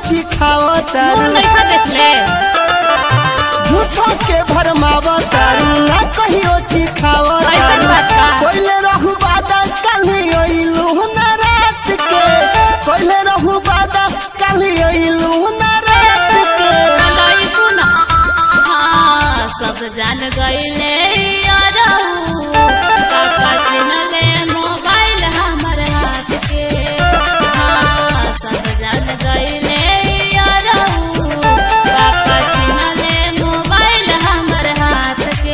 ओछी खाव मुंह तारू नहीं खा देखले झूठो के भरमाव तारू ना कहीं ओछी खाव ऐसन बात बा। कोइले रहू बादा काली ओइलू ना रात के कोइले रहू बादा काली ओइलू ना रात के लई सुन हाँ सब जान गईले यारऊ पापा छिनले मोबाइल हमर हाथ के हाँ सब जान गईले यारऊ पापा छिनले मोबाइल हमर हाथ के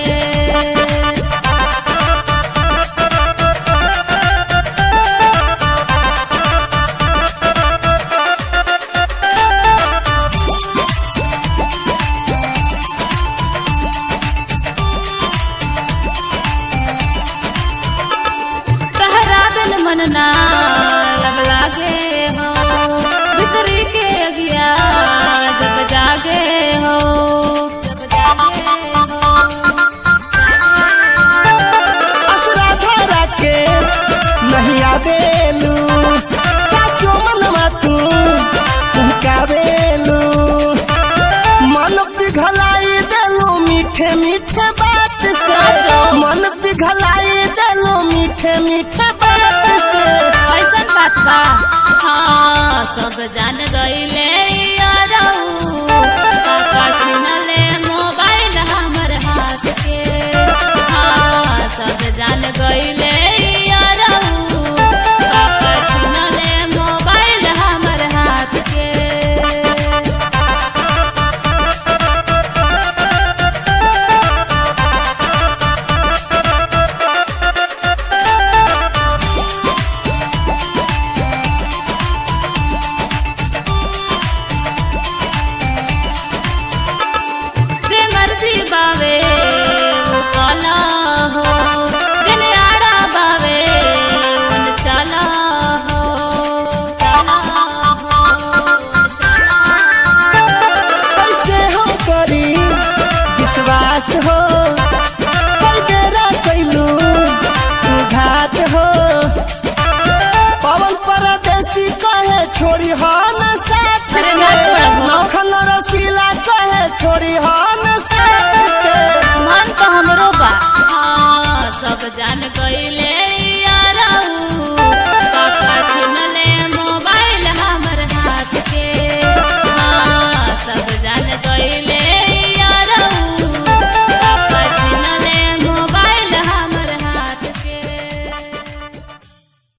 तहरा बिन मन ना लब लागे हो भीतरी के अगिया जब जागे हो जब जागे हो असरा धरा के नहीं आवेलू साचो मनवा तू पुहकावेलू मन पिघलाई देलू मीठे मीठे बात से साचो। मन पिघलाई देलू मीठे मीठे बात से ऐसन बात बा हाँ सब जान गईले यारऊ पापा छिनले मोबाइल हमर हाथ के हाँ सब जान गईले यारऊ पापा छिनले मोबाइल हमर हाथ के जे मर्जी बावे वो काला हो दिन आड़ा बावे मन चाला हो चाला हो चाला कैसे हम करी विश्वास हो कई बेरा कैलू तू घात हो पवन परदेसी कहे छोड़ी हो न साथ अरे के ना छोड़ब हो। लखन रसीला कहे छोड़ी हो